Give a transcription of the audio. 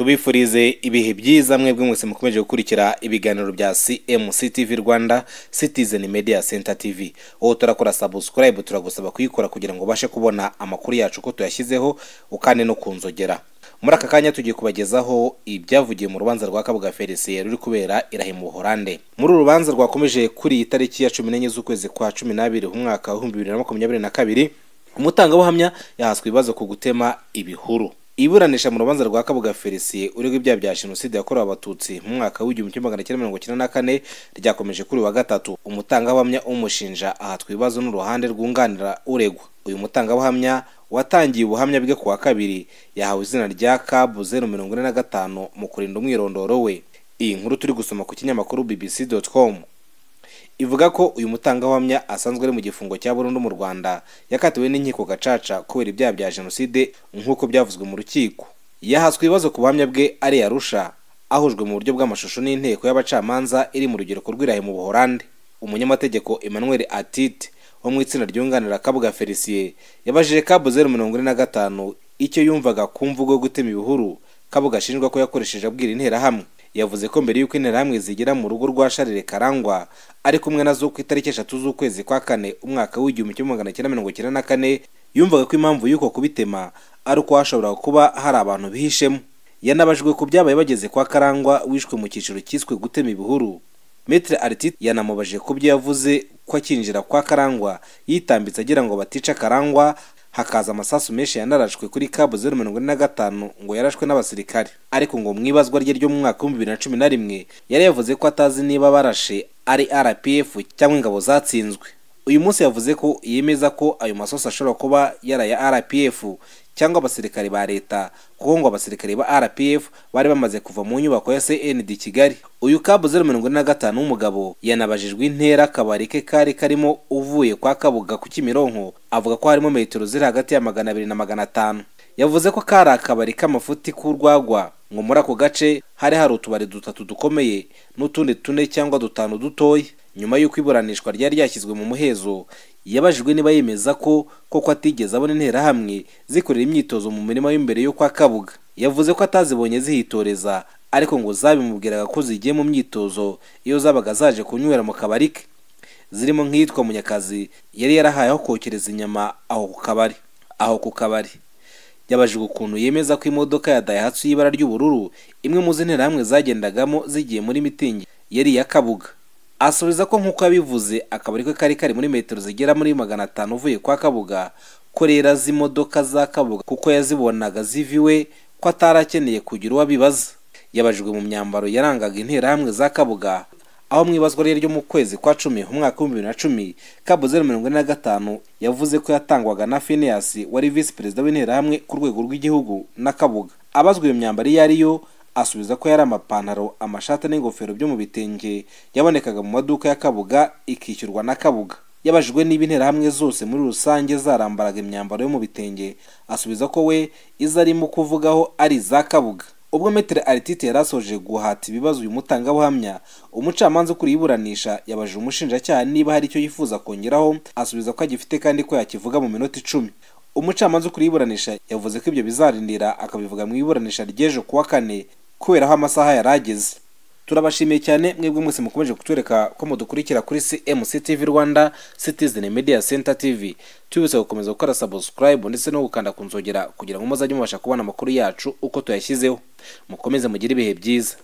tubifurize ibihe byiza mwebwe mwese mukomeje gukurikira ibiganiro bya cmc tv rwanda citizen media center tv wowe turakora subscribe turagusaba kuyikora kugira ngo ubashe kubona amakuru yacu uko tuyashyizeho ukande no kunzogera muri aka kanya tugiye kubagezaho ibyavugiye mu rubanza rwa kabuga felicien ruri kubera irahe mu buhorande muri uru rubanza rwakomeje kuri iyi tariki ya cumi n'enye z'ukwezi kwa cumi n'abiri umwaka w'ibihumbi bibiri na makumyabiri na kabiri umutangabuhamya yahaswe ibibazo ku gutema ibihuru iburanisha mu rubanza rwa kabuga felicien uregwa ibyaha bya jenoside yakorewe abatutsi mu mwaka w'igihumbi kimwe magana cyenda mirongo icyenda na kane ryakomeje kuri uyu wa gatatu umutangabuhamya umushinja ahatwa ibibazo n'uruhande rwunganira uregwa uyu mutangabuhamya watangiye ubuhamya bwe ku wa kabiri yahawe izina rya kabu zeru mirongo ine na gatanu mu kurinda umwirondoro we iyi nkuru turi gusoma ku kinyamakuru bbc.com ivuga ko uyu mutangabuhamya asanzwe ari mu gifungo cya burundu mu rwanda yakatiwe n'inkiko gacaca kubera ibyaha bya jenoside nk'uko byavuzwe mu rukiko yahaswe ibibazo ku buhamya bwe ari yarusha ahujwe mu buryo bw'amashusho n'inteko y'abacamanza iri mu rugereko rw'irahe mu buhorande umunyamategeko emmanuel atite wo mu itsinda ryunganira kabuga felicien yabajije kabu zeru mirongo ine na gatanu icyo yumvaga ku mvugo yo gutema ibihuru kabuga ashinjwa ko yakoresheje abwira interahamwe yavuze ko mbere y'uko interahamwe zigera mu rugo rwa sharire karangwa ari kumwe nazo ku itariki eshatu z'ukwezi kwa kane umwaka w'igihumbi kimwe magana cyenda mirongo icyenda na kane yumvaga ko impamvu y'uko kubitema ari uko hashobora kuba hari abantu bihishemo yanabajwe ku byabaye bageze kwa karangwa wishwe mu cyiciro cyiswe gutema ibihuru Maitre Artit yanamubajije ku byo yavuze ko akinjira kwa Karangwa yitambitse agira ngo batica Karangwa hakaza amasasu menshi yanarashwe kuri kabu zeru mirongo ine na gatanu ngo yarashwe n'abasirikare ariko ngo mu ibazwa rye ryo mu mwaka w'ibihumbi bibiri na cumi na rimwe yari yavuze ko atazi niba barashe ari RPF cyangwa ingabo zatsinzwe uyu munsi yavuze ko yemeza ko ayo masasu ashobora kuba yaraya RPF cyangwa abasirikare ba leta kuko ngo abasirikare ba rpf bari bamaze kuva mu nyubako ya cnd kigali uyu kabu zeru mirongo ine na gatanu w'umugabo yanabajijwe intera akabari ke kari karimo uvuye kwa kabuga ku kimironko avuga ko harimo metero ziri hagati ya magana abiri na magana atanu yavuze ko kari akabari k'amafuti k'urwagwa ngo muri ako gace hari hari utubari dutatu dukomeye n'utundi tune cyangwa dutanu dutoya nyuma y'uko iburanishwa ryari ryashyizwe mu muhezo yabajijwe niba yemeza ko koko atigeze abona interahamwe zikorera imyitozo mu mirima y'imbere yo kwa kabuga yavuze ko atazibonye zihitoreza ariko ngo zabimubwiraga ko zigiye mu myitozo iyo zabaga zaje kunywera mu kabari ke zirimo nk'iyitwa munyakazi yari yarahaye aho kokereza inyama aho ku kabari aho ku kabari yabajijwe ukuntu yemeza ko imodoka ya dayihatsu y'ibara ry'ubururu imwe mu z'interahamwe zagendagamo zigiye muri mitingi yari iya kabuga asubiza ko nk'uko yabivuze akabari ke kari kari muri metero zigera muri magana atanu uvuye kwa kabuga ko rero azi imodoka za kabuga kuko yazibonaga ziviwe ko atari akeneye kugira uwo abibaza yabajijwe mu myambaro yarangaga interahamwe za kabuga aho mu ibazwa rye ryo mu kwezi kwa cumi umwaka w'ibihumbi bibiri na cumi kabu zeru mirongo ine na gatanu yavuze ko yatangwaga na finiyasi wari visi perezida w'interahamwe ku rwego rw'igihugu na kabuga abazwa iyo myambaro iyo ari yo asubiza ko yari amapantaro amashati n'ingofero byo mu bitenge yabonekaga mu maduka ya kabuga ikishyurwa na kabuga yabajijwe niba interahamwe zose muri rusange zarambaraga imyambaro yo mu bitenge asubiza ko we izo arimo kuvugaho ari iza kabuga ubwo metero aritite yari asoje guhata ibibazo uyu mutangabuhamya umucamanza ukuriye iburanisha yabajije umushinjacyaha niba hari icyo yifuza kongeraho asubiza ko agifite kandi ko yakivuga mu minota icumi umucamanza ukuriye iburanisha yavuze ko ibyo bizarindira akabivuga mu iburanisha ry'ejo kuwa kane kubera aho amasaha yari ageze turabashimiye cyane mwebwe mwese mukomeje kutwereka ko mudukurikira kuri cmc tv rwanda citizen media center tv tubibutse gukomeza gukora subscribe ndetse no gukanda ku nzogera kugira ngo muzajye mubasha kubona amakuru yacu uko tuyashyizeho mukomeze mugire ibihe byiza